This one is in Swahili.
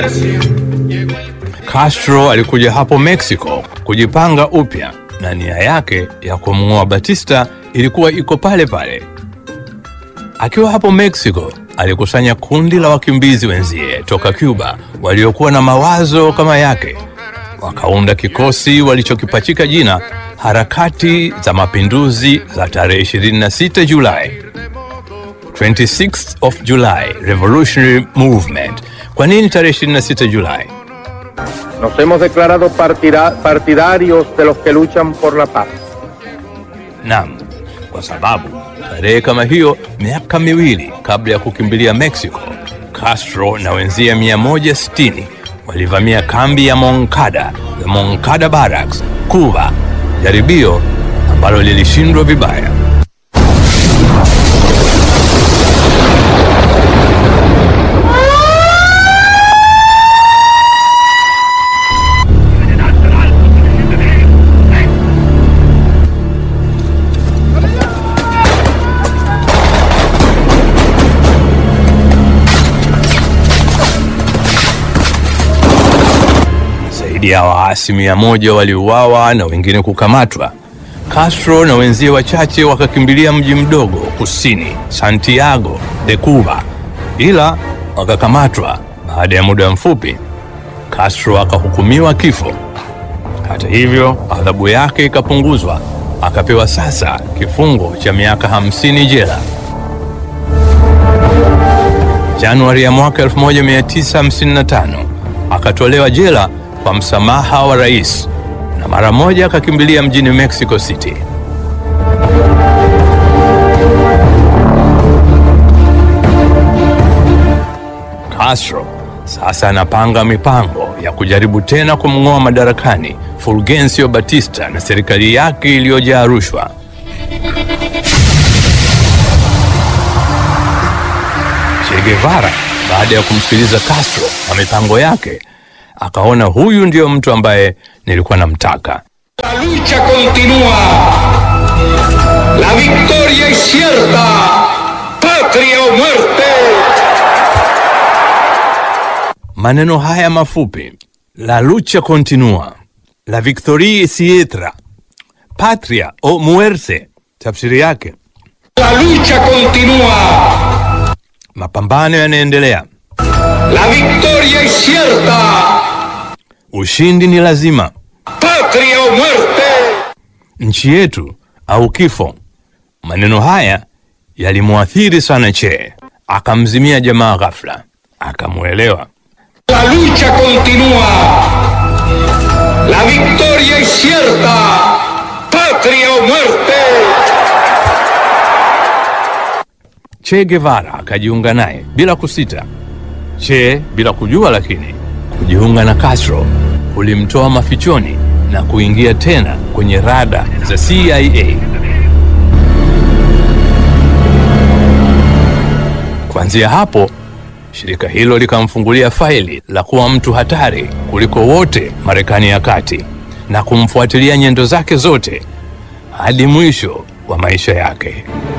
Castro alikuja hapo Mexico kujipanga upya na nia yake ya kumng'oa Batista ilikuwa iko pale pale. Akiwa hapo Mexico, alikusanya kundi la wakimbizi wenzie toka Cuba waliokuwa na mawazo kama yake, wakaunda kikosi walichokipachika jina Harakati za Mapinduzi za tarehe 26 Julai, 26th of July Revolutionary Movement. Kwa nini tarehe 26 Julai? Nos hemos declarado partida- partidarios de los que luchan por la paz. Naam, kwa sababu tarehe kama hiyo, miaka miwili kabla ya kukimbilia Mexico, Castro na wenzie 160 walivamia kambi ya Moncada, the Moncada Barracks, Cuba, jaribio ambalo lilishindwa vibaya. Zaidi ya waasi mia moja waliuawa na wengine kukamatwa. Castro na wenzie wachache wakakimbilia mji mdogo kusini, Santiago de Cuba, ila wakakamatwa. Baada ya muda mfupi, Castro akahukumiwa kifo. Hata hivyo, adhabu yake ikapunguzwa, akapewa sasa kifungo cha miaka 50 jela. Januari ya mwaka 1955 akatolewa jela kwa msamaha wa rais na mara moja akakimbilia mjini Mexico City. Castro sasa anapanga mipango ya kujaribu tena kumng'oa madarakani Fulgencio Batista na serikali yake iliyojaa rushwa. Che Guevara baada ya kumsikiliza Castro na mipango yake akaona huyu ndio mtu ambaye nilikuwa namtaka. La lucha continúa. La victoria es cierta. Patria o muerte. Maneno haya mafupi, la lucha continua, la victoria es cierta, patria o muerte, tafsiri yake La lucha continúa. mapambano yanaendelea, La victoria es cierta. ushindi ni lazima, Patria o muerte. nchi yetu au kifo. Maneno haya yalimwathiri sana Che, akamzimia jamaa ghafla, akamwelewa. La lucha continúa. La victoria es cierta. Patria o muerte. Che Guevara akajiunga naye bila kusita. Che bila kujua, lakini kujiunga na Castro kulimtoa mafichoni na kuingia tena kwenye rada za CIA. Kuanzia hapo shirika hilo likamfungulia faili la kuwa mtu hatari kuliko wote Marekani ya kati na kumfuatilia nyendo zake zote hadi mwisho wa maisha yake.